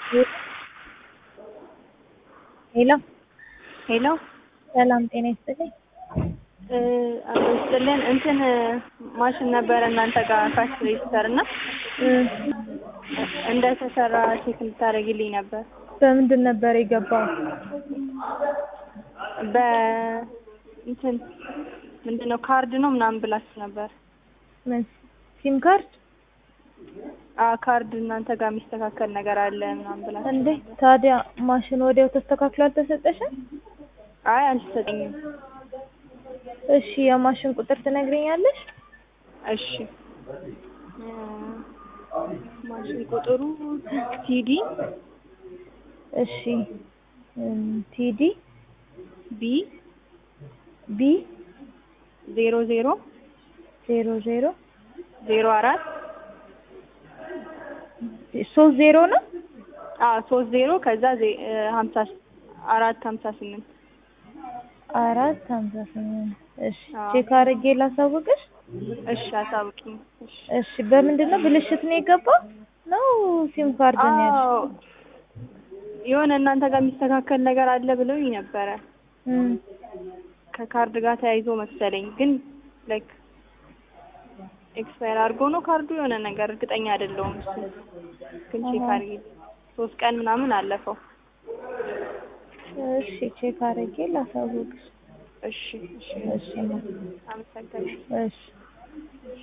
ሄሎ ሄሎ ሰላም ጤና ይስጥልኝ። አቶ ይስጥልን እንትን ማሽን ነበረ እናንተ ጋር ካሽ ሬጅስተር እና እንደተሰራ ቼክ እንድታደርጊልኝ ነበር። በምንድን ነበር የገባው? በ እንትን ምንድን ነው ካርድ ነው ምናምን ብላችሁ ነበር። ምን ሲም ካርድ አዎ ካርድ እናንተ ጋር የሚስተካከል ነገር አለ ምናምን ብላችሁ እንዴ? ታዲያ ማሽን ወዲያው ተስተካክሎ አልተሰጠሽም? አይ አልተሰጠኝም። እሺ የማሽን ቁጥር ትነግሪኛለሽ? እሺ ማሽን ቁጥሩ ቲዲ እሺ ቲዲ ቢ ቢ ዜሮ ዜሮ ዜሮ ዜሮ ዜሮ አራት ሶስት ዜሮ ነው። አዎ ሶስት ዜሮ ከዛ ዜ- ሀምሳ አራት ሀምሳ ስምንት አራት ሀምሳ ስምንት እሺ አዎ። ቼክ አድርጌ ላሳውቅሽ። እሺ አሳውቂኝ። እሺ እሺ በምንድን ነው ብልሽት ነው የገባው ነው ሲም ካርድ ነው ያልሽው? አዎ የሆነ እናንተ ጋር የሚስተካከል ነገር አለ ብለውኝ ነበረ እም ከካርድ ጋር ተያይዞ መሰለኝ ግን ላይክ ኤክስፓየር አድርጎ ነው ካርዱ የሆነ ነገር እርግጠኛ አይደለሁም እሱ ግን ቼክ አሃ። አድርጊ ሶስት ቀን ምናምን አለፈው እሺ ቼክ አድርጌ ላሳውቅሽ። እሺ እሺ እሺ አመሰግናለሁ እሺ